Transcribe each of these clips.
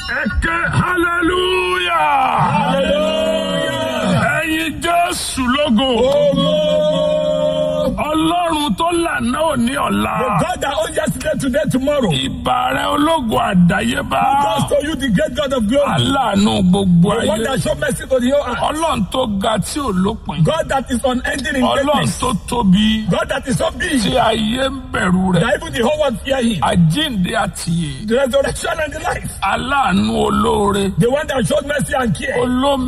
Ẹ̀kẹ́ hallelujah. Ẹyin Jésù lógo. Ọlọ́run tó lànà òní ọ̀la. God that owns yesterday, today, tomorrow. Ìbà rẹ̀ ológo àdáyébá. God to you, the great God of glory. Aláàánú gbogbo The one ayé. that show mercy to the whole earth. Ọlọ́run tó ga tí ò lópin. God that is unending in Ọlọ́run greatness. tó tóbi God that is so big tí ayé ń bẹ̀rù rẹ̀. that even the whole world fear him. Àjíǹde àtìyè. The resurrection and the life. Aláàánú olóore. The one that showed mercy and care.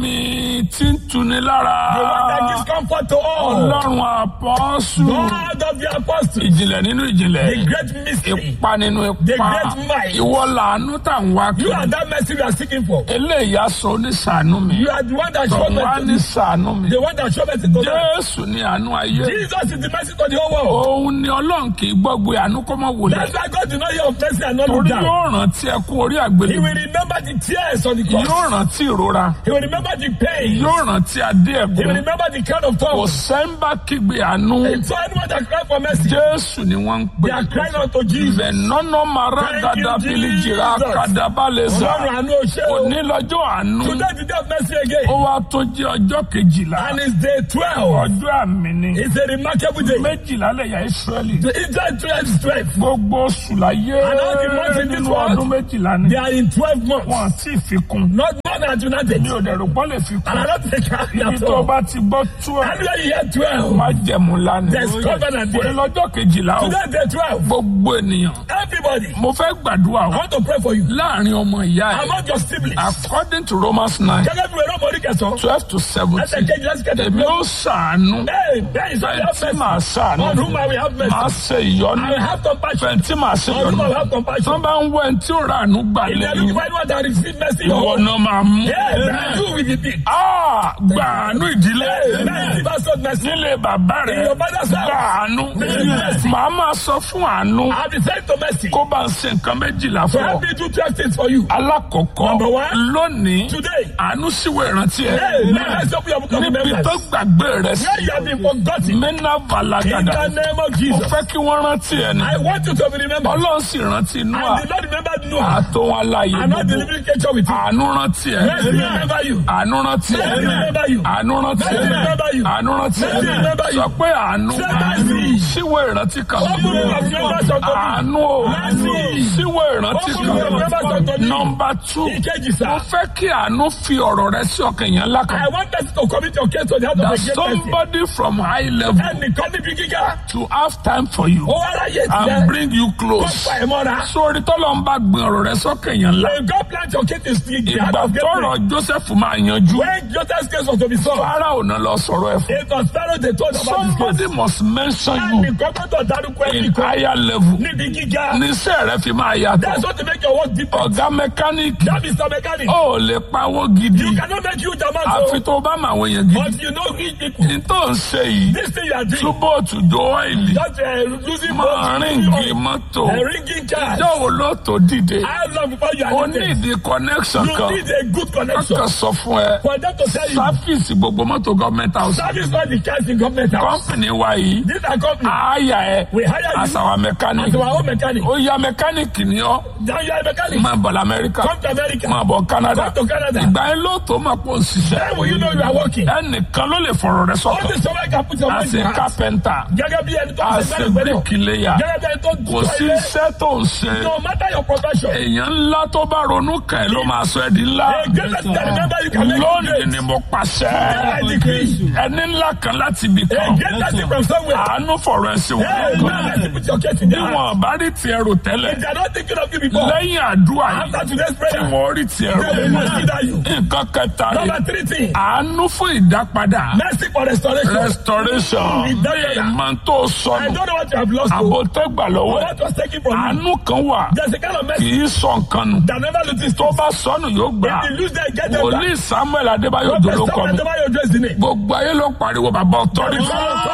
Olómi tí ń tuni lára. The one that gives comfort to all. Ọlọ́run àpọ́sù. God of the apostles. Ìjìnlẹ̀ nínú ìjìnlẹ̀. The great mystery. Ipa nínú The ipa. great might. Ìwọ làánú tà ń wá You kiri. are that mercy we are seeking for. Eléyìí aṣọ oníṣàánú mi. You are the one that showed Tọ̀wá ní mercy. ṣàánú mi. The one that showed mercy to them. Jésù ni àánú ayé. Jesus is the mercy to the whole world. Òun ni Ọlọ́run kì í gbọ́gbe àánú kó mọ́ wòlẹ̀. That's why God did not hear of mercy and not look Torí down. yóò rántí ẹkún orí He àgbélébùú. will remember the tears on the cross. Yóò rántí ìrora. He will remember the pain. Yóò rántí adé He will ẹ̀gún. remember the crown of Kò thorns. sẹ́ńbà kígbe àánú. So anyone that cry for mercy, Jésù ni wọ́n ń they pè. are crying out to Jesus. Bẹ̀nọ́nà mara Thank you, dada bili jìrà Jesus. kadabalẹ̀sà. Ọlọ́run àánú o ṣé o. Òní lọ́jọ́ àánú. Today the day of mercy again. Ó wá tó jẹ́ ọjọ́ kejìlá. And it's day 12. Ọjọ́ àmì ni. It's a remarkable day. Méjìlá lẹ̀yà Ísírẹ́lì. The Israel 12 is 12. Gbogbo oṣù láyé And all the months in this nínú world, ọdún méjìlá ni. They are in 12 months. Wọ́n ti fi kún. Not more than united. Mi ò dẹ̀ rò pọ́ lè fi And I kún. don't think I Ibi at tó all. bá ti gbọ́ tú ẹ̀. Anywhere you hear 12. Má jẹ̀mú lánàá. There's covenant Òní there. lọ́jọ́ kejìlá o. Today day 12. Gbogbo ènìyàn. Everybody. Mo fẹ́ gbàdúrà I o. want to pray for you. Láàárín ọmọ ìyá ẹ̀. Among your siblings. According to Romans nine Gẹ́gẹ́ bí wẹ́rẹ́ ọmọ orí kẹsàn-án. twelve to Ẹsẹ̀ seventeen. kejì lẹ́sẹ̀ kẹtẹ̀. Èmi ó ṣàánú. Hey, there is only have Fẹ̀ntì máa mercy. ṣàánú. On whom I will have mercy. Máa ṣe ìyọ́nú. I will have compassion. Fẹ̀ntì máa ṣe On whom I will ìyọ́nú. have compassion. Tọ́ bá ń wọ ẹni tí ó ra àánú gbà If they are lẹ́yìn. looking for anyone that receive mercy, Ìwọ oh, náà máa mú. yeah, you will be big. Ah, Gba àánú ìdílé. Mercy versus mercy. Nílé bàbá rẹ̀. In your mother's house. Gba àánú. Mercy. Màá máa sọ fún àánú. I have been sent to mercy. Kó bá ń ṣe nǹkan méjìlá So fún ọ. help me do 12 things for you. Alákọ̀ọ́kọ́. Number one. Lónìí. Today. Àánú síwèé ìrántí ẹ̀. Hey, let's open your book of Níbi remembrance. tó gbàgbé rẹ̀ sí. Where you have been forgotten. Mẹ́nà In Valagada. the name of Mo Jesus. fẹ́ kí wọ́n rántí ẹ̀ ní. I want you to be remembered. Ọlọ́run sì rántí inú à. And the Lord remembered Noah. Àtò wọn láàyè I'm not gbogbo. delivering nature with you. Àánú rántí ẹ̀. Mercy remember you. Àánú rántí ẹ̀. Mercy remember you. Àánú rántí Mercy ẹ̀. remember you. Àánú rántí ẹ̀. Mercy remember you. Sọ pé àánú. Say mercy. Síwèé ìrántí kan. Open the book of remembrance unto me. Àánú o. Mercy. Síwèé ìrántí Open the book of remembrance unto kan. me. Nọmba tú. Ìkejì sá. Mo fẹ́ kí àánú fi ọ̀rọ̀ rẹ sí ọkàn yẹn lákàn. I want us to commit your case to the heart of That the great person. somebody from high level Ẹnìkan níbi gíga. to have time for you Ó wá ráyè and tiẹ̀. bring you Kó close. pa ẹ̀ mọ́ra. sórí tọ́lọ́ ń bá gbin ọ̀rọ̀ rẹ sọ́kàn yẹn ńlá. When God plant your case is the heart ìgbà of great tọ́rọ̀ person. Joseph máa yanjú. When Joseph's case was to be solved. Fáráò náà lọ sọ̀rọ̀ ẹ̀ fún. It was Pharaoh they told about his case. somebody must mention you Ẹnìkan gbọ́dọ̀ dárúkọ in ẹnìkan. higher level. Níbi gíga. níṣẹ́ rẹ fi máa That's yàtọ̀. what to make your work deeper. ọ̀gá mẹkáníìkì That is the mechanic. ó lè pawó gidi You cannot make huge amounts àfi of tó bá máa wọ̀nyẹn gidi. but you know rich people. ní tó ń ṣe yìí This thing you are doing. túbọ̀ tùjọ ọ́ìlì Just uh, losing máa ríǹgì mọ́tò. A ringing card. ìjọ́ wo ló tó dìde. How long before you ó are ní needed? ìdí connection You kan. need a good connection. kọ́kọ́ sọ fún ẹ. For them to tell you. sáfíìsì gbogbo mọ́tò gọ́ọ̀mẹ́ntà house. Service not the cast in government house. kọ́mpìnì wa yìí. These are companies. àáyà ẹ We hire you as our mechanic. as our own mechanic. ó yá mẹkáníìkì ni ọ́ Now you are a mechanic. máa bọ̀ lamẹ́ríkà Come to America. máa bọ̀ Canada Come to Canada. ìgbà yẹn ló tó máa pọ̀ òṣìṣẹ́ Then will you know you are working? ẹnìkan ló lè fọ̀rọ̀ rẹ sọ̀tọ̀ Only someone can put your mind as in a your heart. carpenter Gẹ́gẹ́ bí ẹni tó ń as ṣe a mẹ́rin pẹ̀lú. bricklayer Gẹ́gẹ́ bí ẹni tó ń kò sí ilé. iṣẹ́ tó ń ṣe No matter your profession. èèyàn ńlá tó bá ronú kàn ẹ́ ló máa sọ ẹ́ di ńlá A great person that remember you can make you lónìí great. ni mo pàṣẹ I decree. ẹni ńlá kan láti ibì A kan great person from somewhere. àánú fọ̀rọ̀ ẹ̀ sí wọn Hey, man, let's put your case in their heart. níwọ̀n bá rí tiẹ̀ rò tẹ́lẹ̀ If they are not thinking of you before. lẹ́yìn àdúrà yìí After today's tí prayer. wọ́n rí tiẹ̀ rò They will consider you. nǹkan kẹta rè Number three thing. àánú fún ìdápadà Mercy for restoration. restoration Ìdápadà. ìmọ̀ tó I sọnù don't know what you have lost. àbò oh. tẹ́gbà Or lọ́wọ́ ẹ̀ what was taken from you. àánú kan wà There's a kind of kì mercy í sọ nǹkan nù that never loses. tó bá sọnù yóò gbà If you lose that, get them back. wòlíì Samuel Adébáyọ̀ Prophet dolókọ Samuel mi Adébáyọ̀ address the name. gbogbo ayé ló pariwo bàbá ọ̀tọ́rìtì Bàbá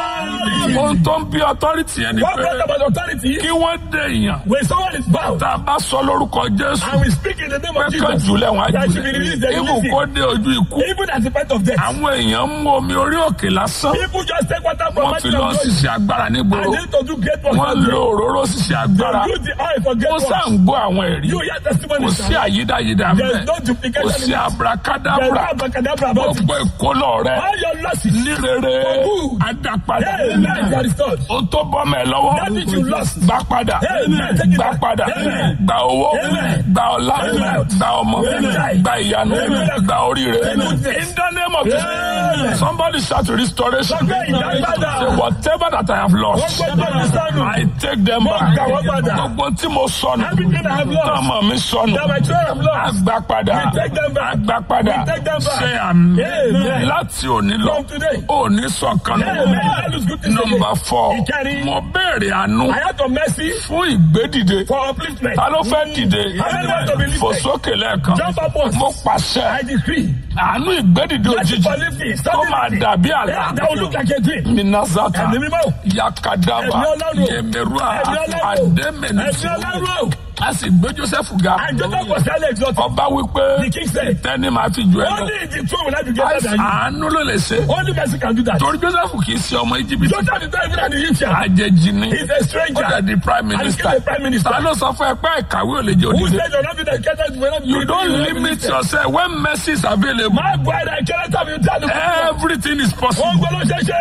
Authority. ohun tó ń bí authority yẹn ni What pé brought about authority? kí wọ́n dé èèyàn When someone is bound tá a bá sọ lórúkọ jésù and we speak in the name pé of kán Jesus, jùlẹ̀ wọn á that should be released, they jùlẹ̀ ibù release kó it. dé ojú ikú Even at the point of death. àwọn èèyàn ń mú omi orí òkè lásán People just take water from wọ́n fi mountain lọ of God ṣiṣẹ́ agbára nígboro and they to do great work. wọ́n lo òróró ṣiṣẹ́ agbára They use the oil for great ó work. sá ń gbọ́ àwọn ẹ̀rí You hear kò testimony. sí àyídáyídá There bẹ́ẹ̀ is no kò duplication sí in it. There is no abrakadabra abracadabra about it. gbogbo ìkólọ rẹ All your losses. ní rere good. adapadà Hey, man, you are restored. o tó bọ́ mẹ́ lọ́wọ́ That which you lost. gbà padà Amen. Take it gbà back. padà Amen. gbà owó Amen. gbà ọlá Amen. gbà ọmọ Amen. gbà ìyanu Amen. gbà oríire Amen. in the name of Jesus Amen. somebody shout restoration Sọ́kẹ́ ìdágbádà. say whatever that I have lost Wọ́n gbọ́dọ̀ mi sọnù. I take them Mo back gbà wọ́n padà. gbogbo tí mo sọnù Everything I have lost. tọ́mọ mi sọnù That my children have lost. agbá padà We take them back. agbá padà We take them back. ṣe àmì Amen. láti òní lọ From today. òní sọ̀kan Amen. That is good to say. nọmba fọ Ìkẹrin. mo béèrè àánú I have to mercy fún ìgbédìde for upliftment. ta ló fẹ́ dìde Amen. Want to be lifted. fò sókè lẹ́ẹ̀kan Jump up once. mo pàṣẹ I decree. àánú ìgbédìde Mercy òjijì for lifting. tó máa Suddenly. dàbí Yeah, àlá That will look like a dream. minazata Ẹ̀mí mímọ́. yakadaba Ẹ̀mí Ọlọ́run. yemerua Ẹ̀mí Ọlọ́run. ademenisi Ẹ̀mí Ọlọ́run. a sì gbé joseph ga And Joseph was highly exalted. ọba wípé The king said, tẹni máa fi jù ẹ lọ Only the throne will I be greater than you. àánú ló lè ṣe Only mercy can do that. torí joseph kì í ṣe ọmọ íjíbítì Joseph is not even an Egyptian. àjèjì ni He's a stranger. ó dẹ̀ di prime And he's minister still a prime minister. ta ló sọ fún ẹ pé ìkàwé ò lè jẹ Who òdìdé said you're not being educated? You're not you being don't educated? limit yourself when mercy is available My brother, I cannot have you tell the everything is Ohun possible. gbọ́dọ̀ ṣe ṣe.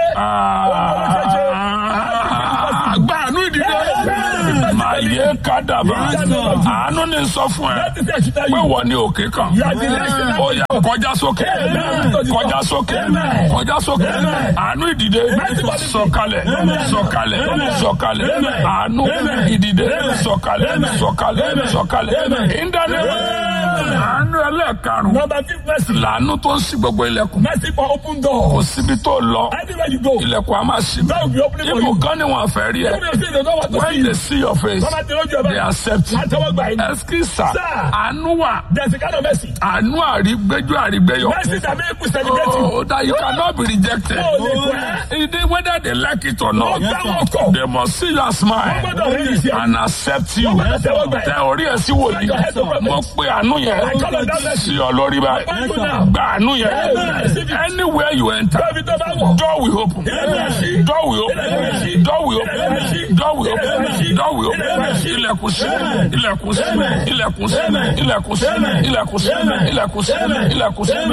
Ah, gba àánú ìdílé máa yẹ kádàbà àánú ni sọ fún ẹ That is the should tell pé you. wọ́n ní òkè kan You are the next in ó yá kọjá sókè kọjá sókè kọjá sókè àánú ìdìde sọ̀kalẹ̀ sọ̀kalẹ̀ sọ̀kalẹ̀ àánú ìdìde sọ̀kalẹ̀ sọ̀kalẹ̀ sọ̀kalẹ̀ ìdáná àánú ẹlẹ́ẹ̀karùn Number fifth mercy. làánú tó ń ṣí gbogbo ilẹ̀kùn Mercy for open kò doors. síbi tó lọ Anywhere you go, ilẹ̀kùn á máa ṣí that will be opening for ibù you. kan ni wọn fẹ́ rí ẹ Even if they don't want to see when you, they see your face Bàbá tí lójú ẹ̀ they bá. accept you Láti ọwọ́ gbà yín. ẹsikisa Sir. àánú wà There's a kind of mercy. àánú àrígbéjú àrígbéyọ Mercy that make people celebrate you. oh that you cannot be rejected Oh, lè pẹ́. It is whether they like it or not Wọ́n gbá wọn kọ̀. they must see your Wọ́n smile gbọ́dọ̀ rí ìṣe. and accept you Wọ́n gbọ́dọ̀ tẹ́wọ́ gbà ẹ́. tẹ orí ẹ sí wòlíì mo pe àánú yẹn sí ọ lórí báyìí gba àánú yẹn anywhere you enter Bẹ́ẹ̀ni tó bá wọ̀. door will open door will open door will open door will open door will open ilẹ̀kùn sí ilẹ̀kùn sí ilẹ̀kùn sí ilẹ̀kùn sí ilẹ̀kùn sí ilẹ̀kùn sí ilẹ̀kùn sí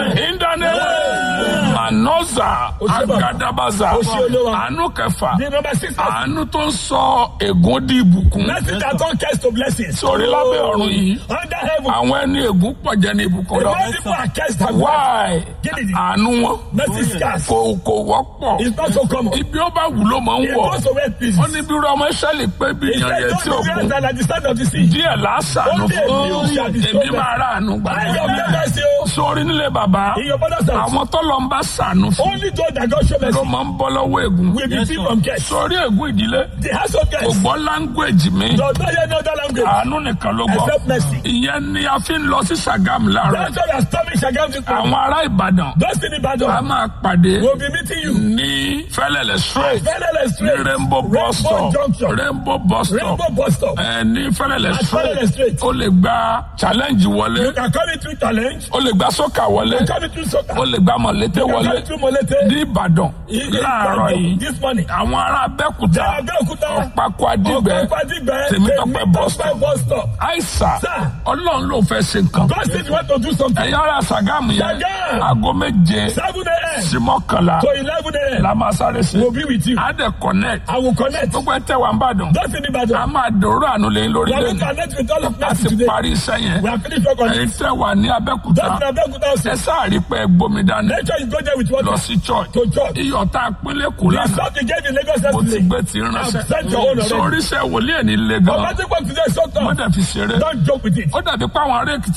ìdáná manoza agadabaza àánú kẹfà The number six mercy. àánú tó ń sọ ègún di ìbùkún Mercy that turn curse to blessings. sórí lábẹ́ ọ̀run yìí Under heaven. àwọn ẹni ègún pọ̀ jẹ́ ní ìbùkún The lọ more people are cursed than why Gidi. àánú wọn Mercy is scarce. kò kò wọ́pọ̀ It's not so common. ibi ó bá wù ló máa ń It wọ̀ goes to where peace. ó ní bí irú ọmọ ìṣẹ̀lẹ̀ pé bí It's ìyàn like yẹn those tí ò kún that are at the start of the sea. díẹ̀ lásàánú Ó dé fún bí ó ṣe àdìsọ́ èmi bẹ́ẹ̀. máa rà àánú gbà I am the mercy. oh. sórí nílé bàbá In your father's house. àwọn tọ́lọ̀ ń bá sàánú fún Only those that God show ló mercy máa ń bọ́ lọ́wọ́ ègún will be free from curse. sórí ègún ìdílé The house of kò curse gbọ́ láńgbèjì mi does not hear no other language àánú nìkan ló gbọ́ except mercy. ìyẹn ni a fi ń lọ sí Ṣàgámù láàárọ̀ That's why we are storming Shagam this morning. àwọn ará Ìbàdàn Those in a Ibadan máa pàdé will be meeting you. ní Fẹ́lẹ́lẹ̀ straight Fẹ́lẹ́lẹ̀ ní straight. Rainbow bus Rainbow stop junction. Rainbow bus stop Rainbow bus stop. ẹ ní Fẹ́lẹ́lẹ̀ At Fẹ́lẹ́lẹ̀ straight straight. ó lè gba challenge wọlé You can come in through challenge. ó lè gba sọ́kà wọlé You can come in through soccer. ó lè gba mọ̀lété You can wọlé come in through Molete. ní Ìbàdàn In- in láàárọ̀ Ibadan yìí This morning. àwọn ará Abẹ́òkúta Abẹ́òkúta. Ọ̀pákó Adígbẹ́ Ọ̀pákó-Adígbẹ́. Tèmítọ́pẹ́ bus stop Tèmítọ́pẹ́ bus stop. àìsà Sir. Ọlọ́run ló fẹ́ ṣe nǹkan God said you want to do something. ẹ̀yin ará Ṣàgámù yẹn Ṣàgámù. aago méje 7 a.m. sí mọ́kànlá to 11 a.m. la máa sáré sí We'll be with you. á dẹ̀ connect I will connect. gbogbo ẹ tẹ́ wà ń bàdàn Those in a Ibadan. máa dòrò àánú lẹ́yìn lórí We are going lẹ́yìn to connect with all of a us ti today. parí iṣẹ́ yẹn We have finished work on ẹ̀yin it. tẹ́ wà ní Abẹ́òkúta Those in Abeokuta ẹ also. sáàrí pé ẹ gbomi dání Make sure you go there with lọ water. sí church To church. iyọ̀ tá a pínlẹ̀ kù The lánàá salt you gave in Lagos mo ti yesterday. gbé ti ránṣẹ́ I've sent your own already. sórí iṣẹ́ wòlíẹ̀ ní ilé But gan magic work today is so wọ́n tough. dẹ̀ fi ṣeré Don't joke with it. ó dàbí pé àwọn ará Èkìtì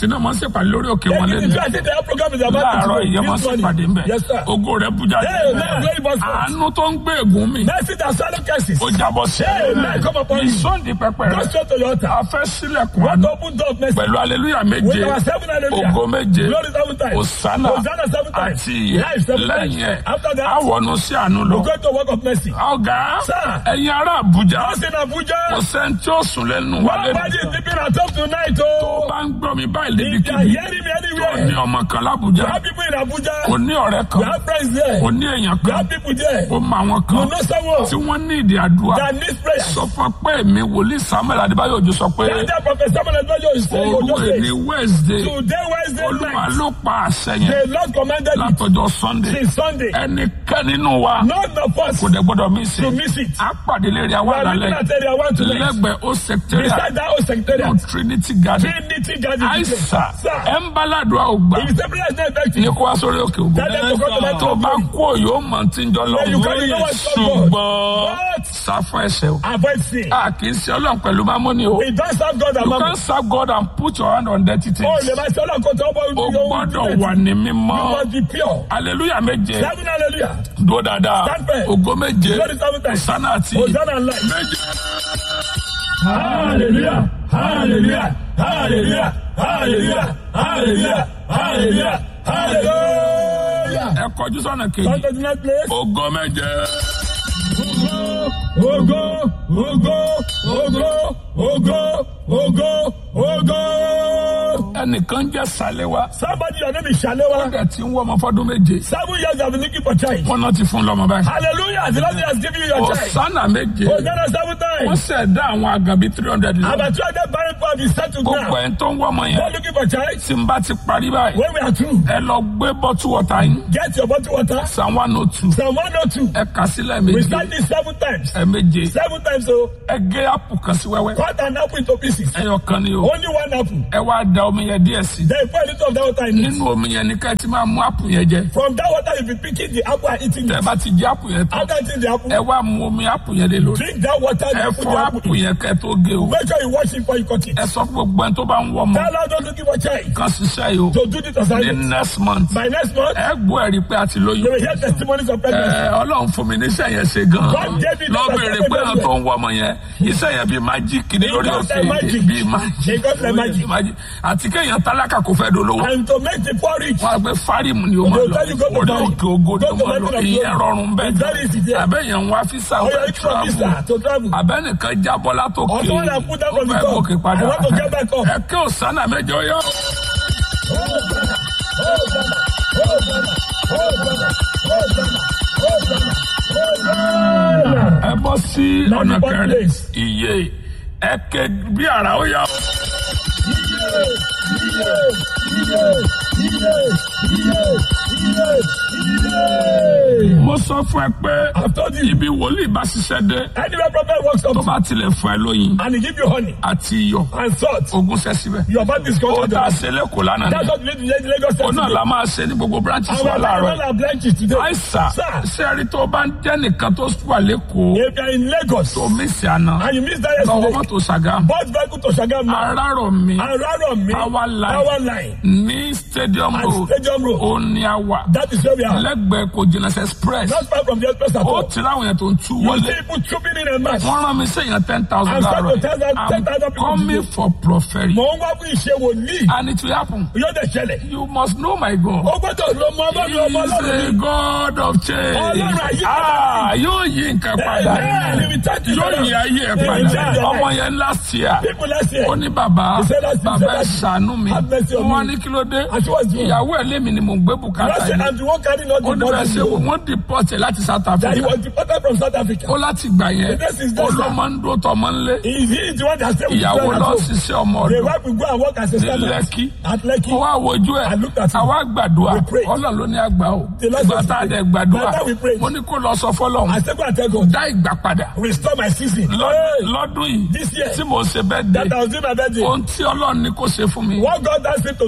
tí náà máa ń ṣèpàdé lórí òkè wọn Take it lẹ́nu into I think the program is about láàárọ̀ to ìyẹn máa ń this ṣèpàdé morning. ńbẹ Yes, sir. ògo rẹ̀ bú jáde Hey, man, glory must come. àánú tó ń gbé ègún mi Mercy that swallow curses. ó jábọ́ sí Hey, man, come upon you. ìsọ́ndì pẹpẹ Go rẹ̀ straight to your altar. a fẹ́ sílẹ̀kùn What àánú open door of mercy? pẹ̀lú aleluya méje With our seven hallelujah. ògo méje Glory seven times. òsánà Hosanna seven times. àti ìyè Life seven lẹ́yìn times. ẹ̀ After that, àwọnú sí àánú lọ. we go to work of mercy. ọ̀gá Sir. ẹ̀yin ará Àbújá Us in Abuja, kò sẹ́ni tí ó sùn lẹ́nu wálé nobody is sleeping at home tonight. tó Oh, bá ń gbọ́ mi báyìí you can níbikíbi hear me tó ní anywhere. ọmọ kan You lábújá have people in Abuja. kò ní ọ̀rẹ́ You kan have friends there. kò ní èèyàn You kan have people there. kò mọ àwọn You kan know someone tí wọ́n ní ìdí àdúrà that needs prayer. sọ fún pé mi wòlíì Samuel Adébáyọ̀ Òjó sọ pé That that prophet Samuel Adébáyọ̀ is saying, òru you just èní say, Wednesday Today, Wednesday Olúwa night, ló pa àṣẹ yẹn the Lord commanded it látọjọ́ Sunday since Sunday. ẹnikẹ́ni nínú wa None of us kò dẹ̀ gbọ́dọ̀ mí sí to miss it. a pàdé lérí We àwọn are looking àlàlẹ́ at area one tonight. lẹ́gbẹ̀ẹ́ ó secretariat Beside that old secretariat. Trinity Garden Trinity Garden. àìsà Sir, ẹ̀ ń bá ládùúgbà ògbà if the prayer is not effective, ní kó wá sórí òkè ògùn tell them to come to my tó bá throne. kú òyò mọ̀ tí ń jọ lọ Then you can't know what's up, God. ṣùgbọ́n But sáfọ́ ẹsẹ̀ o avoid sin. a kì í ṣe ọlọ́run pẹ̀lú mámúni o We don't serve God you and can mammon. serve God and put your hand on dirty Oh, things le ma ṣe ọlọ́run tó bọ́ o ojú gbọ́dọ̀ wà ní You mímọ́ must be pure. hallelujah méje Seven hallelujah. dúró dáadáa Stand firm. ògo méje Glory seven times. sánà àti Hosanna and life. méje. Hallelujah. Hallelujah. Hallelujah. Hallelujah. Hallelujah. Hallelujah. Hallelujah. ẹ kọjú sọ́nà Come kejì to the next place. ògo méje Ogo, ogo, ogo, ogo, ogo, ogo. ẹnìkan jẹ́ sàlẹ̀wá Somebody your name is Shalewa. ẹ̀ tí ń wọ́ ọmọ fọ́dún méje Seven years I've been looking for child. wọ́n náà ti fún lọ́mọ báyìí Hallelujah. The Lord has given you your child. ọ̀sánà méje Hosanna seven wọ́n times. ṣẹ̀dá àwọn àgàbí three hundred lọ About two hundred barren power be settled gbogbo now. ẹ̀ tó ń wọ́ ọmọ You're yẹn looking for child. tí n bá ti parí báyìí When we are through, ẹ lọ gbé bọ́tù wọ̀tá yín get your bottle water. psalm one oh two Psalm 102. ẹ kà sílẹ̀ We méje start this seven times. ẹ méje Seven times, so ẹ gé àpò kan sí wẹ́wẹ́ cut an apple into pieces. ẹyọ kan ni o Only one apple. ẹ wá da omi yẹn díẹ̀ sí Then pour a little of that water in it. nínú omi yẹn ní ká ẹ ti máa mú àpò yẹn jẹ From that water, you'll be picking the apple and eating tẹ it. bá ti jẹ àpò yẹn tán After eating the apple, ẹ wá mú omi àpò yẹn lé lórí drink that water. ẹ You put fọ the àpò apple in. yẹn kẹ tó gé o Make sure you wash it before you cut it. ẹ sọ fún gbogbo ẹni tó bá ń wọ ọmọ Tell us not looking for child. kan ṣiṣẹ́ yìí o To do this ní assignment. next month By next month, ẹ gbọ́ ẹ̀rí pé a ti you lóyún will hear testimonies of pregnancy. ẹ ọlọ́run fún mi níṣẹ́ yẹn ṣe gan God gave me lọ that béèrè assignment pé àwọn everywhere. tó ń wọ ọmọ yẹn iṣẹ́ yẹn bíi májíìkì ní lórí got òkè like magic. bíi májíìkì He got like magic. Májíìkì. àti kéèyàn tálákà kò fẹ́ dolówó And to make the poor rich. wọn á gbé fárímù ni ó máa They'll lọ tell you go to orí Bali. òkè ògo ni Go ó to máa lọ Mountain of ìyẹn Glory. rọrùn It's very easy bẹ́ẹ̀ there. àbẹ́yẹn ń wá físà Oh, ó you're fẹ́ looking for travel visa to travel. abẹ́nìkan jábọ́ látòkè Or someone that put down ó from the fẹ́ top. gòkè padà I want to get back up. ẹ kí òsánà mẹ́jọ yọ. ẹ bọ́ sí ọ̀nà Ninety-one kẹrin place. iye ẹ ké bí ara ó yá. mo sọ fún ẹ pé I've told you. ibi wòlíì bá ṣiṣẹ́ dé Anywhere prophet works tó up bá tilẹ̀ fún ẹ lóyin and he give you honey àti iyọ̀ and salt. ogún ṣẹ́ síbẹ̀. Your body is ó conquered. dá ṣe lẹ́kọ̀ọ́ lánàá That's ni what we need to Lagos State ó náà today. la máa ṣe ní gbogbo branches And wa we're láàárọ̀ taking all our branches today. àìsà Sir, sẹ́ẹ̀rí tó bá ń jẹ́ nìkan tó wà lẹ́kọ̀ọ́ if you're in Lagos tó mí sí àná and you miss that lọ́wọ́ yesterday, mọ́tò ṣàgá bus vehicle to Shagam now. arárọ̀ mi Around me, Power line. power line ní stadium and road Stadium Road. ó ní àwà That is where we are. lẹ́gbẹ̀ẹ́ kò jìnnà sí express Not far from the express at ó all. ti ráwọn yẹn tó ń tú You wọlé see people trooping in a mass. wọ́n rán mi sẹ́yìn ten thousand I'm láàárọ̀ sorry to tell them, I'm 10,000 people coming today. for prophecy Mò ń wá fún ìṣe wòlíì. and it will happen Yóò dẹ̀ ṣẹlẹ̀. you must know my God. Ó gbọ́dọ̀ lo ọmọ He ọlọ́run ọmọ is ọlọ́run a ni. God of change. Ọlọ́run ayé Ah, yóò yí nǹkan padà. Amen. He will touch you. Yóò yí ayé ẹ̀ He will padà. change your Ọmọ life. yẹn last year. People last year. Ó ní bàbá, He said that's- he bàbá said ẹ that's- ṣàánú mi. Have mercy on Wọ́n me. ní kí ló dé? And she was doing. Ìyàwó ẹ̀ lémi ni mò ń gbé bùkátà Last year, yìí. and the one carrying all Ó the ní bẹ́ẹ̀ ṣe wò body. wọ́n deport ẹ̀ láti South That he Africa. was deported from South Africa. Ó láti gbà yẹn. This is Ó this, ló sir. máa ń dúró tọmọ ńlé. He he is the one that stayed with Ìyàwó children at lọ home. ṣiṣẹ́ ọmọ The ọdún. wife will go and work as a Ní servant Lẹ́kí. at Lekki. Mo wá wojú ẹ̀. I looked at him. Àwa gbàdúrà. We prayed. Ọlọ́run ló ní àgbà o. The Lord Ìgbà said tá a we dẹ̀ prayed. gbàdúrà. That we prayed. Mo ní kó lọ sọ fọ́lọ́run. I said, go and tell God, dá ìgbà padà restore my season. Lọ́dún- lọ́dún yìí This year. tí mo ṣe bẹ́ẹ̀ dé That I was doing my birthday. ohun tí ọlọ́run ní kó ṣe fún mi What God asked him to do ó for me.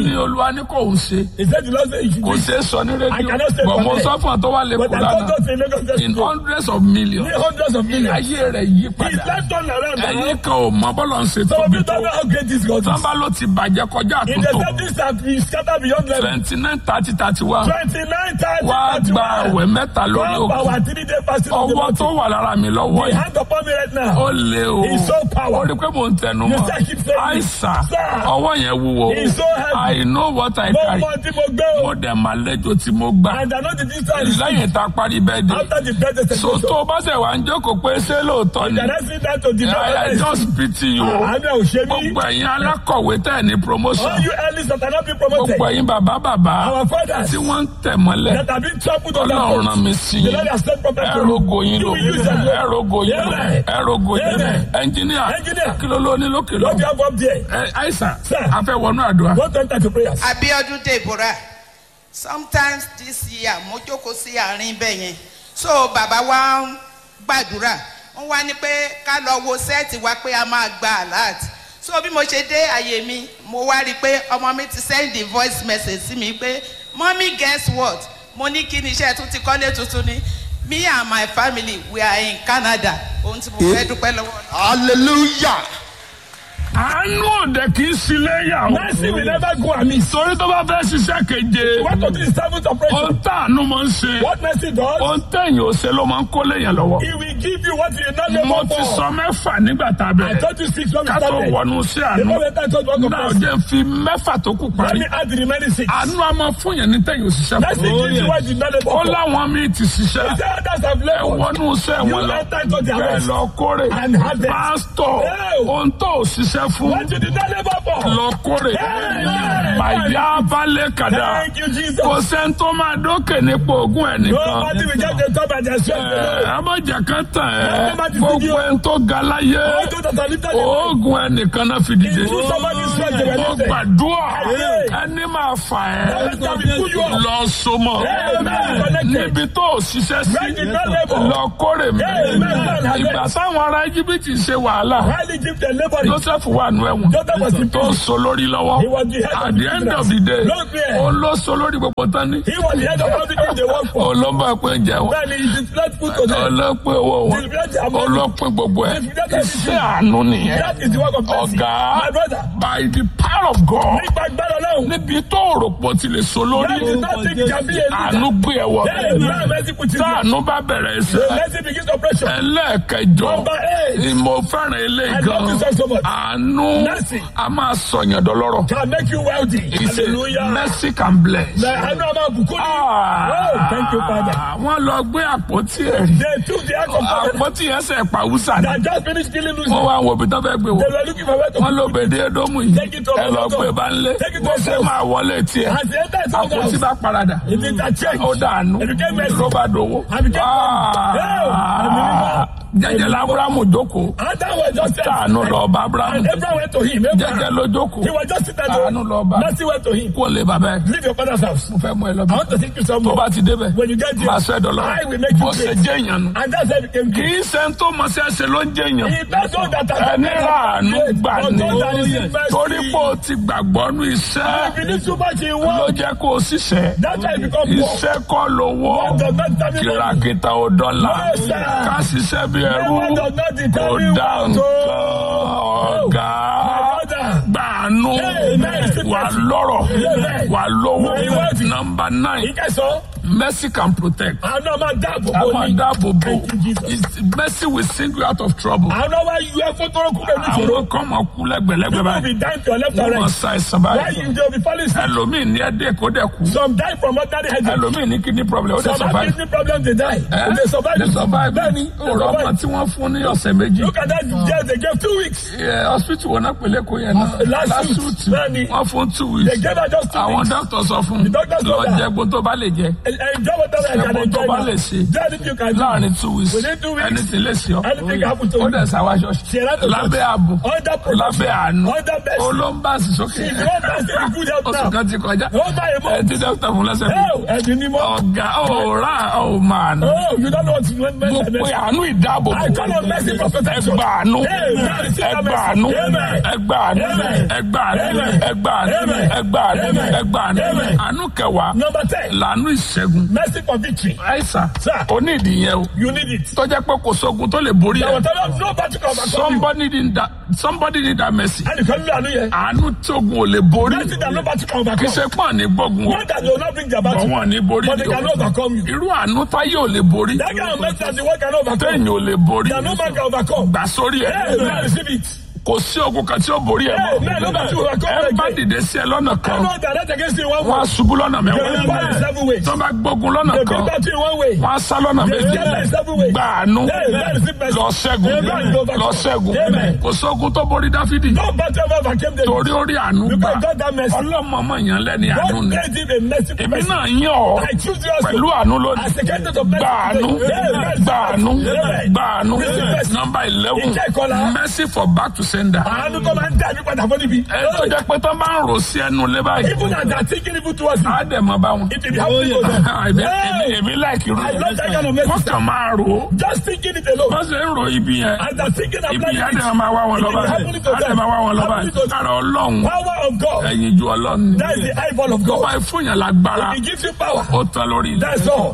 ní olúwa ní kò ń ṣe He said the Lord said you should kò do it. ṣe é sọ ní I rédíò cannot say bọ̀ for mo me. sọ fún ọ tó wà lẹ́kọ̀ọ́ But I told lánàá us in Lagos State in School, hundreds of millions ní hundreds of millions. ayé rẹ̀ yí His padà life turned around. ẹ̀yin now. kan ò mọ bọ́lọ̀ ń ṣe Some of tóbi you tó don't know how great this God is. sábà ló ti bàjẹ́ kọjá In the àtúntò seventies that we scatter beyond level. twenty nine thirty thirty one Twenty-nine thirty wá gba àwẹ̀ thirty-one. mẹ́ta lórí One òkú power three day fasting of the ọwọ́ tó mountain. wà lára mi lọ́wọ́ The yìí hand upon me right now. ó lé o He's so ó powerful. rí pé mò ń tẹnu You mọ́ say keep saying it. àìsà Sir. ọwọ́ yẹn wúwo He's so heavy. I know what I Mo carry mọ tí mo gbé o. mo dẹ̀ máa lẹ́jọ́ tí mo gbà And I know the distance. lẹ́yìn tá a parí bẹ́ẹ̀ dé After the birthday so celebration. tó o bá ṣe wà ń jókòó pé ṣé lóòótọ́ ni Can I see that to the I I just pity you o Àmì ò ṣe mí. gbogbo ẹ̀yin alákọ̀wé tẹ̀ ní promotion All you early that are not being promoted. gbogbo ẹ̀yin bàbá bàbá Our fathers tí wọ́n ń tẹ̀ mọ́lẹ̀ that have been trampled on ọlọ́run rán their mi feet. sí The i Lord has sent prophet to ẹ̀rọ goyin You ló will use them. ẹ̀rọ goyin ló Amen. ẹ̀rọ goyin ló Amen. ẹnjìníà Engineer. kí ló ló ní lókè lọ What do you have up there? ẹ àìsàn Sir. afẹ́wọnú àdúrà What to enter to prayers? Abiodun Deborah sometimes this year mo jókòó sí àárín bẹ́ẹ̀ yẹn so bàbá wa ń gbàdúrà wọ́n wá ní pé ká lọ wo sẹ́ẹ̀tì wa pé a máa gba alert so bí mo ṣe dé àyè mi mo wá rí i pé ọmọ mi ti send the voice message sí mi pé mommy guess what mo ní kí ni iṣẹ́ tún ti kọ́lé tuntun ni me and my family we are in Canada ohun tí mo fẹ́ dúpẹ́ lọ́wọ́ Ọlọ́run. hallelujah. àánú òde kì í sílé yà ó Mercy will never go amiss. torí tó bá fẹ́ ṣiṣẹ́ keje What to do is seventh ohun operation. tàánú máa ń ṣe What mercy does, ohun tẹ̀yìn ò ṣe ló máa ń kólé yẹn lọ́wọ́ he will give you what you not mo labor ti for. sọ mẹ́fà nígbà tá a I bẹ̀rẹ̀ told you six when we ká tó started. wọnú sí The àánú moment I told you náà what jẹ́ ń fi mẹ́fà tó kù Let parí me add the remaining six. àánú a máa fún yẹn ní tẹ̀yìn òṣìṣẹ́ Mercy gives you what you not labor ó for. láwọn míì ti ṣiṣẹ́ He said others have ẹ labored. wọnú iṣẹ́ You wọn lọ enter into their bẹ́ẹ̀ rest. lọ kórè And harvest. pásítọ̀ Yeah. ohun tó ò ṣiṣẹ́ fún What you did not labor for. lọ kórè Yeah. màyà balẹ̀ kàdá Thank you, Jesus. kò sẹ́ni tó máa dókè nípò ogún ẹ̀ nìkan Nobody will get the top and the strength alone. abọ́jà kan tàn ẹ́ Nobody gbogbo video. ẹni tó ga láyé All those that are lifted in oògùn ẹnìkan náà fi dìde Into somebody's strength they were mo lifted. gbàdúrà Yeah. ẹni máa fà Every ẹ́ time we pull you up. lọ sọmọ Amen. Connected. níbi tó o ṣiṣẹ́ sí Where did not labor. lọ kórè mi Amen. ìgbà táwọn ará íjíbítì ṣe wàhálà Highly gifted laboring. joseph wà nù ẹ̀wọ̀n Joseph was in tó prison. so lórí lọ́wọ́ He was the head of at the the end business. of the day Lord, yeah. ó ló so lórí gbogbo tán ní He was the head of everything they work for. olóńgbò pé jẹun Then he did not put to them. ọlọ́pẹ́ owó wọn ọlọ́pẹ́ gbogbo ẹ̀ ṣé àánú nìyẹn That is the work of mercy. ọ̀gá My brother. by the power of God Nípa agbára Ọlọ́run. níbi tó rò pọ̀ ti lè so lórí That is not think can be a àánú leader. gbé ẹ̀wọ̀ Then man mercy put you tá there. àánú bá bẹ̀rẹ̀ The iṣẹ́ mercy begins operation. ẹlẹ́ẹ̀kẹjọ Number eight. ìmọ̀ fẹ́ràn ilé I gan love this so much. àánú Mercy. a máa sọ̀yàn dọ́lọ́rọ̀ Can make you wealthy. He said, Hallelujah. mercy can bless. Na àánú ọmọ àbùkù ni. Oh, thank you, Father. wọ́n lọ gbé àpótí ẹ̀rí They took the act of covenant àpótí yẹn sẹ̀ pàwùsà ni that just finished killing Lucy. wọ́n wá wo ibi tó fẹ́ gbé wò They were looking for where to wọ́n ló bèdè ẹdọ́mù yìí Take it to ẹ lọ Ọlọ́dọ̀. gbé bá ń lé Take it to wọ́n ṣe Ọlọ́dọ̀. máa wọlé tiẹ̀ As they entered his own àpótí house, bá paradà it is a change. ó dànù It became mercy. ló bá dòwó And became Ah, jẹjẹ la Abrahamu jókòó And that was just it. tàánú lọ bá Abrahamu And Abraham went to him. jẹjẹ Abraham. ló jókòó He was just sitting Àánú lọ bá. there. Mercy went to him. kó lè bàbá ẹ Leave your father's house. mo fẹ́ mú ẹ lọ I bí want to take you tó somewhere. bá ti débẹ̀ When you get there, máa sọ ẹ dọ̀lọ́ I will make you bó ṣe great. jẹ́ èèyàn nù And that's how he became kì king. í ṣe ń tó mọ̀ sí ẹsẹ̀ ló ń jẹ́ èèyàn He does all that. ẹni ràánú gbà But ní God that is in mercy. torí pé o ti gbàgbọ́ nú He iṣẹ́ believes so much in ló one. jẹ́ kó o ṣiṣẹ́ That's why he become poor. iṣẹ́ kọ́ lówó God does not determine money. kìràkìtà ò dọ́là No, sir. ká ṣiṣẹ́ bí ẹrú God does not kò determine dá what nǹkan to- ọ̀gá My brother. gbàánú Amen. wà lọ́rọ̀ Amen. wà lówó Very wealthy. nọmba nine Ìkẹsàn. mercy can protect. Àwọn náà máa dáàbò a bò máa ní. dáàbò bò Thank you, Jesus. It's- mercy will sing you out of trouble. Àwọn náà wá yọ ẹ fún tọrọ kúrò ní ìṣòro. àwọn kan máa kú lẹ́gbẹ̀lẹ́gbẹ̀ You will báyìí be dying to your left and wọ́n máa right. sa ẹ̀sán Why báyìí you dey be falling sick? ẹlòmíì ní ẹ̀dẹ́ kó dẹ̀ kú Some die from ordinary headache. ẹlòmíì ní kidney problem ó dẹ̀ Some have survive. kidney problem they die. Eh? They survive. They survive. Bẹ́ẹ̀ni, they ọ̀rọ̀ ọmọ survive. tí wọ́n fún ní ọ̀sẹ̀ méjì Look at that jail they gave two weeks. Eh, hospital wọn náà pèlè kó yẹn náà Last week. week Bẹ́ẹ̀ni. wọ́n fún two They weeks gave her just two àwọn weeks. doctor sọ fún The doctor lọ told her. jẹ gbogbo tó bá lè jẹ Enjoy whatever I can Ẹ̀kọ́ tó enjoy bá now. lè ṣe Do anything you can do. láàrin two weeks Within two weeks, ẹni tí lè ṣe ọ́ Anything happen to ó you. dẹ̀ sáwá ṣọ́ọ̀ṣì Ṣe láti lábẹ́ ààbò Under protection. lábẹ́ àánú Under mercy. olóńbàṣì sókè If you want to see the good health oṣù now, kan ti kọjá Ó bá yẹ mọ́. ẹ ti dókítà fún lẹ́sẹ̀ mi Hell, ẹ̀dùn ni mọ́. ọ̀gá ọ̀rá ọ̀màánú Oh, you don't know what you want mo pe àánú ìdáàbò I call on mercy for protection. ẹgbà àánú Amen. ẹgbà àánú Amen. ẹgbà àánú Amen. ẹgbà àánú Amen. ẹgbà àánú Amen. ẹgbà àánú Amen. ẹgbà àánú Amen. àánú kẹwàá Number ten, làánú ìṣẹ́gun mercy for victory. àìsàn Sir. onídìí yẹn o You need it. tó jẹ́ pé kò sógun tó lè borí Now, ẹ̀ whatever, no battle can overcome you. somebody need that somebody need that mercy And you can do àánú yẹn. àánú tógun ò lè borí Mercy that no battle can kì í overcome. ṣe pọ́n ní gbógun o Not that they will not bring their bọ̀ battle. wọ́n ní borí But they ni o cannot overcome you. irú àánú táyé ò lè borí That kind of mercy that the world cannot overcome. téèyàn ò lè borí That no man can overcome. gbà sórí ẹ̀ Hey, man, receive it. kò sí ogun kan tí ó borí ẹ̀ Hey, man, no battle will mọ́ overcome ẹ bá again. dìde sí ẹ lọ́nà I kan know that that's against you in one wọ́n á way. ṣubú lọ́nà They will mẹ́wàá fight in seven ways. tó bá gbógun lọ́nà They kan will battle in one way. wọ́n á sá lọ́nà They méje will fight in seven ways. gbà àánú Hey, man, receive mercy. lọ ṣẹ́gun Amen. lọ ṣẹ́gun Amen. kò sógun tó borí dáfídì No battle ever overcame them. torí ó rí àánú gbà Because God that mercy. ọlọ́mọọmọ yẹn lẹ́ni àánú God ni made him a merciful èmi person. náà yàn ọ́ I choose you also. pẹ̀lú àánú lónìí As a candidate of mercy. gbà àánú Amen. gbà àánú Amen. gbà àánú Receive mercy. nọmba eleven Ìjẹ́ ìkọlà. mercy for back to sender Àánú tó máa ń dá ẹbí padà fún níbi. ẹ tó jẹ́ pé tó máa ń rò sí ẹnu lé báyìí Even as they are thinking evil towards you. á dẹ̀ mọ́ bá wọn. It will be happening to them. èmi Hey! èmi láìkì rò I love that kind of mercy. wọ́n kàn máa rò ó Just thinking it alone. wọ́n sì ń rò ibi yẹn As they are thinking and ibi planning yẹn á it. dẹ̀ máa wá wọn It lọ́ba will be happening to á dẹ̀ them. máa wá wọn lọ́ba Happening to them. kára ọlọ́run Power of God. ẹ̀yìn ju ọlọ́run ni That is the eyeball of bá God. fún yàn lágbára He gives you power. ó tán lórí ilẹ̀ That's all.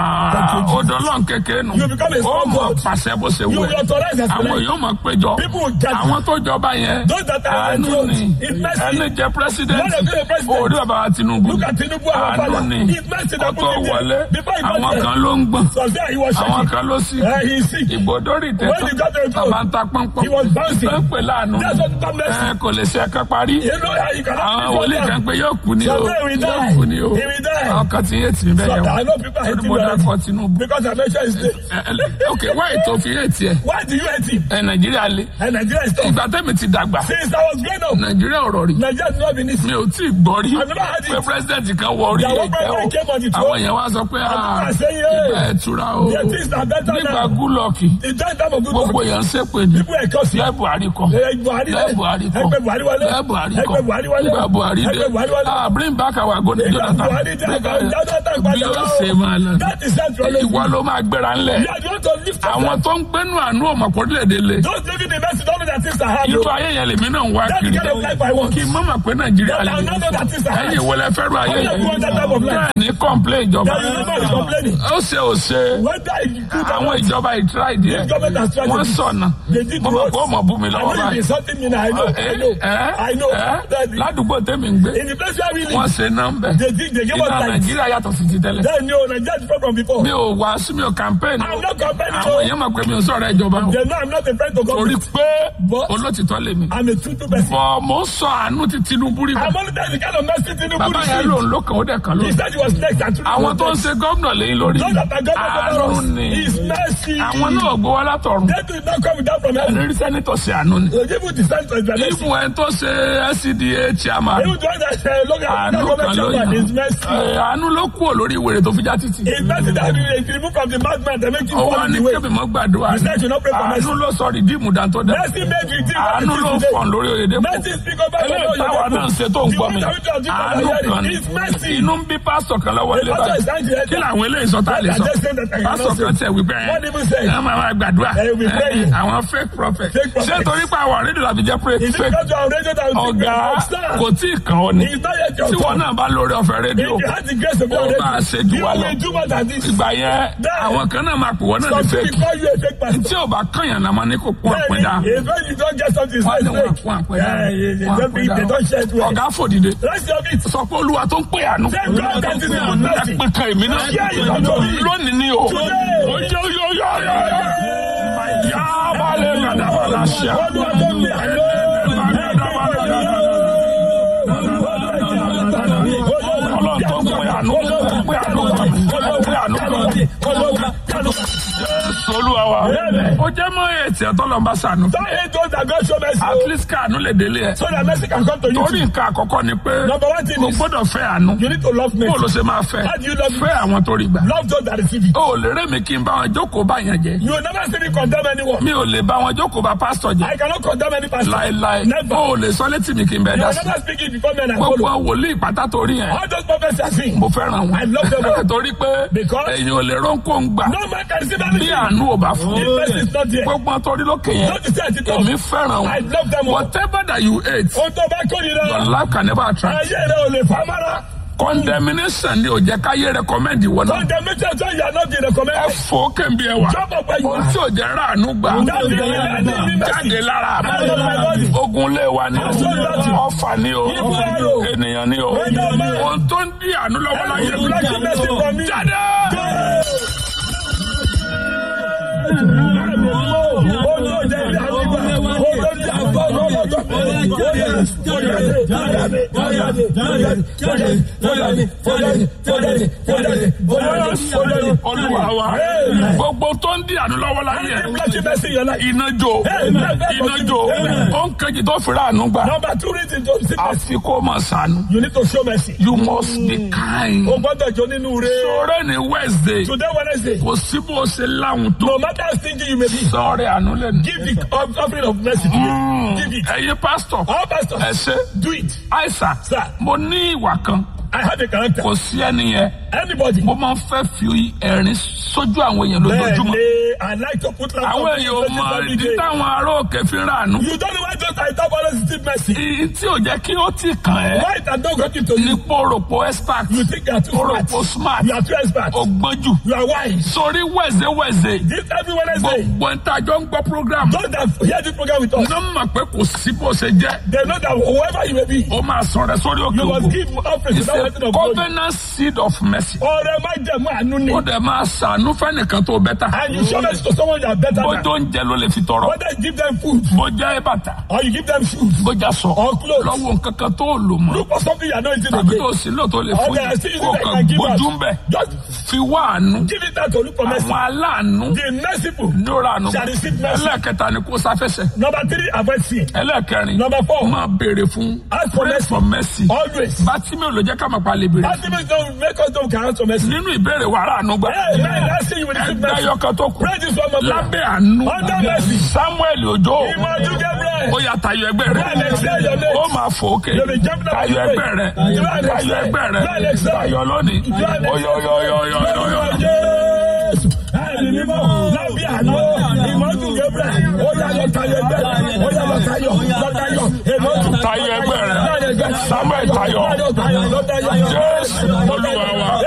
Ah, ó dọ́lọ́n kékeré nù You become a ó strong mọ̀ God. pàṣẹ bó ṣe You wù will ẹ́ authorize as àwọn well. yóò mọ̀ péjọ People will gather. àwọn tó jọba yẹn Those that are àánú enthroned. ni It's mercy. ẹni jẹ president When they be a president. òde bàbá wa Tinubu Look at Tinubu, our àánú father. ni It's mercy kó that tó put him there. wọlé Before he got àwọn there. kan ló ń gbọ̀n So there he was àwọn shaking. kan ló sì Uh, he is sick. ìgbòdórì When he got to tẹ̀tàn the throne, bàbá ń ta pọ́npọ́n he was bouncing. ń pè láàánú That's what God mercy. ẹ kò lè ṣe ẹ̀ka parí You know how you cannot àwọn live wòlíì for kan them. pé yóò kú ni o Someday we die. yóò kú ni o He will die. àwọn kan ti yé tì mí bẹ́ẹ̀ So yẹn I know people hate o him mo already. dákọ̀ Tinubu Because I mentioned his name. Ẹ- ẹ- ok wáyé tó fi yé tiẹ̀ Why do you hate him? ẹ Nàìjíríà le And Nigeria is tough. ìgbà tẹ́mi ti dàgbà Since I was growing up, Nàìjíríà ọ̀rọ̀ rí Nigeria has not been easy. mi ò tí ì gbọ́ rí I've never had it. pé pírẹsidẹ́ǹtì kan wọ orí Ìyàwó ẹ̀kẹ́ o president came on the throne. àwọn èèyàn wá sọ pé people ah are saying, hey, ìgbà ẹ̀tura o their things are better nígbà now. gúlọ̀kì The time time of good gbogbo luck. èèyàn ń ṣépè ní People are cursing. lẹ́ Buhari kan Ẹ Buhari lẹ́ Buhari kan Ẹgbẹ́ Buhari wọlé. lẹ́ Buhari kan Ẹgbẹ́ Buhari wọlé. nígbà Buhari dé Ẹgbẹ́ Buhari wọlé. ah bring back our golden Nígbà Jonathan Buhari dé, Nígbà- ẹgbẹ́ Jonathan bí padà ó wá. ṣe máa lọ That is self ìwọ ló máa gbéra ńlẹ̀ You are the one to lift up àwọn tó ń gbénu àánú ọmọkùnrin le Those living in mercy don't know that things are hard. irú ayé yẹn lèmi náà ń wá That's the kiri kind of life I want. kí n má mà pé Nàìjíríà lè I know that things are hard. ẹ̀yin ìwọlẹ̀ fẹ́ràn ayé How yẹn do you want that type of life? bẹ́ẹ̀ ní kọ́ńplé ìjọba That you never be complaining. ó ṣe ò ṣe Whether you do that àwọn or not. ìjọba ìtura ìdí ẹ̀ This government has tried wọ́n to- sọ̀nà They did mo mọ̀ what? pé ó mọ̀ bú mi I lọ́wọ́ know you báyìí insulting me now. I know. I know. I know. That the- ládùúgbò tèmi ń gbé In the place where we wọ́n live, ṣe nọ́mbẹ̀ they did. They gave us ìlà light. Nàìjíríà yàtọ̀ sí ti tẹ́lẹ̀ Then you Nigeria is different from before. mi ò wá sí mi ò campaign I'm not complaining. àwọn to- èèyàn mọ̀ pé mi ò sọ̀rọ̀ ìjọba o They know I'm not a friend to torí government. pé But- olótìtọ́ lèmi I'm a true person. bọ̀ mo ń sọ àánú ti Tinubu rí bọ̀ I'm only telling the kind of mercy Tinubu bàbá yẹn received. lòun ló kàn ó dẹ̀ kàn He lónìí said he was next and Tinubu àwọn was tó ń next. ṣe gómìnà lẹ́yìn lórí Those that are àánú government ni is mercy. àwọn náà gbé wá látọ̀run They do not come down from heaven. lórí sẹ́nitọ̀ sí àánú ni They give you the sense of explanation. ìfún ẹ̀ tó ṣe SCDA chairman Even the one that uh, look at àánú the kan government ló chairman yàn is mercy. Ẹ, àánú ló kúrò lórí ìwèrè tó fi já títì It's mercy that is removed from the madman that make you ọwọ́ fall in ní the way. kébì mọ́ gbàdúrà You said you not pray for mercy. àánú ló sọ rìdíìmù dáńtó dá Mercy made you think àánú ló what it is fọ̀n today. lórí Oyèdépò Mercy speak over your eléyìí táwa náà ń ṣe tó ń gbọ́ mi àánú kan ní It's mercy. inú ń bí pásítọ̀ kan lọ́wọ́ ilé The pastor is báyìí trying to help kí you. làwọn eléyìí sọ tá a lè sọ I just said that I cannot pásítọ̀ kan say. tẹ̀ wípé ẹ What did he say? ẹ máa máa gbàdúrà They will be praying. ẹ, àwọn fake prophet Fake prophet. ṣé torí pé àwọn rédíò làbí jẹ́ pé Is it fake because you are radio that will ọ̀gá Sir, kò tí ì kàn ọ́ ni It's not yet your tí wọn turn. náà bá lórí ọ̀fẹ́ rédíò If you had the grace of ó God, máa ṣe jù you wá lọ will do more than this. ìgbà yẹn Then- àwọn kan náà máa pè wọ́n náà ní Some fake people call you a fake pastor. tí ò bá kànyàn náà máa ní kó pọ́n Then àpẹ́dá if when you don't get something, it's wọ́n ní not wọ́n fake. pọ́n àpẹ́dá Yeah, yeah, they wọ́n don't think- they don't share it well. ọ̀gá fòdìdé Rest your feet. sọ pé olúwa tó ń pè àánú Say, God that is in mercy. ẹ̀pẹ̀ kan èmi náà Yeah, you don't know me. lónìí ni o Today. oyo yo yo yo yo yá balẹ̀ gàdàbàlà ṣá. Olúwa tó ń pè àánú. Ọlọ́run tó ń pè àánú tó ń pè àánú kan tó ń pè àánú kan. Jésù Olúwa wa ó ó jẹ́ mọ́ ètì ẹ̀tọ́ lọ́nba sànú. Don't hate those that God show mercy. at least káànú lè délé ẹ̀. So that mercy can come to you. torí too. nǹkan àkọ́kọ́ ni pé Number one thing o is gbọ́dọ̀ fẹ́ àánú. you need to love bó o ló mercy. ṣe máa fẹ́ How do you love fẹ́ àwọn tó rí gbà. Love those that receive it. o ò lè rẹ́ mi kí n bá wọn jókòó bá yẹn jẹ. You will never see me condemn anyone. mi ò lè bá wọn jókòó bá pásítọ̀ jẹ. I cannot condemn any pastor. láéláé Never. o ò lè sọ létí mi kí n bẹ You dá will sí. never speak it before men and gbogbo follow. wòlíì pátá torí yẹn All those prophets are seen. mo fẹ́ràn I love them all. wọn. torí pé Because- èyàn ò lè rónkó ń gbà No man can receive bí anything. àánú ò bá fún. If mercy is not there. gbogbo wọn torí lókè yẹn Don't you say it èmi fẹ́ràn I wọn. love them all. whatever that you hate Ohun tó bá kó your nira. life can never attract. Ayé rẹ̀ ò lè fa mára. condemnation ni ò jẹ́ káyé recommend ìwọ náà. Condemnation tó yà náà di ẹ recommended. fò kẹ́ńbí ẹ wà. Jump up where you ohun are. tí ò jẹ́ ráàánú gbà. Jáde jáde jáde lára Out of my body. mi. ogun lé wa ni o. Absolutely. ọfà ni o. Ibu ara o. ènìyàn ni o. Amen. ohun tó ń di àánú lọ́wọ́ láyé Every blessing mercy from me. jáde. olúwa wa gbogbo tó ń di àánú lọ́wọ́ láyé iná jó iná jó ó ń kejì tó fi ráàánú gbà Number two reason to see mercy. àfi kó máa sànú. You need to show mercy. you must be kind. O gbọ́dọ̀ jó nínú re. sọ̀rọ̀ ní wednesday Today Wednesday. kò sí bó ṣe láwùn tó No matter how stingy you may be. sọ̀rọ̀ àánú lẹ́nu. Give the off- offering of mercy today. Give it. ẹ̀yin pásítọ̀ All ẹ pastors, ṣe do it. àìsàn Sir. mo ní ìwà kan I have a character. kò sí ẹni yẹn Anybody. mo máa ń fẹ́ fi ẹ̀rín sójú àwọn èèyàn lójoojúmọ́. Bẹ́ẹ̀ni, I like to put laughter àwọn on èèyàn ò people's mọ faces every ìdí day. táwọn ará òkè fi ń ràánú. You don't know why just I talk always receive mercy. ìyí tí ò jẹ́ kí ó ti kàn ẹ́ Why it has not gotten to ní you? pòròpò expert You think you are too pòròpò smart. smart You are too expert. ògbójú You are wise. sórí wẹ̀zẹ̀ wẹ̀zẹ̀ This every Wednesday. gbogbo ń tàjọ́ ń gbọ́ program Those that hear this program with us, ní mọ̀ pé kò sí bó ṣe jẹ́ they know that whoever you may be, ó máa sọ̀rọ̀ sórí òkè you must òkú. give offering It's without a waiting of glory. covenant seed of mercy. Ọ̀rẹ́ má jẹ̀mú àánú ni. ó dẹ̀ máa ṣàánú fẹ́nìkan tó bẹ́tà. And you show mercy to someone that are better bó than. tó ń jẹ ló lè fi tọrọ. Whether you give them food bó jẹ́ bàtà. or you give them shoes bó já sọ. or clothes. lọ́wọ́ nǹkan kan tó lò mọ́. Look for something you are not eating tàbí again. tó sì lò tó lè Or fún they are yìí. still kó using that kàn can give gbójú us. ń bẹ̀. Just fi wá àánú. give it out to look for mercy. àwọn aláàánú The merciful ní ó ra àánú. shall receive mercy. ẹlẹ́ẹ̀kẹta ni kó sáfẹ́sẹ̀. Number three, avoid sin. ẹlẹ́ẹ̀kẹrin Number four, máa béèrè fún ask for pray mercy. for mercy. Always. bátí mi ò lè jẹ́ ká máa pa lè béèrè. Ultimately, don't make us don't count for mercy. nínú ìbéèrè wàrà àánú gbà. Hey, man, that's it. You will receive ẹgbẹ́ mercy. ayọ́kẹ́ tó kù. Pray this one more prayer. lábẹ́ àánú. Under mercy. samuel ojo. Imadu Gabriel. ó yà tayọ ẹgbẹ́ rẹ̀. Bẹ́ẹ̀ lè ṣe your mate. ó máa fò ókè. You'll be jumping up tayọ in the ẹgbẹ́ rẹ̀. way. You are tayọ next. ẹgbẹ́ You are rẹ̀. next. tayọ lónìí. You are next. oyoyoyoyoyoyo. Jésù. Ẹni mímọ́ lábí àná. Imadu Gabriel. Ó yà lọ tayọ ẹgbẹ́ rẹ̀. Ó yà lọ tayọ. Lọ tayọ. Imadu. tayọ ẹgbẹ́ rẹ̀. Tayọ ẹgbẹ́ rẹ̀. samuel tayọ. Lọ tayọ. Lọ tayọ. jésù olúwa wa.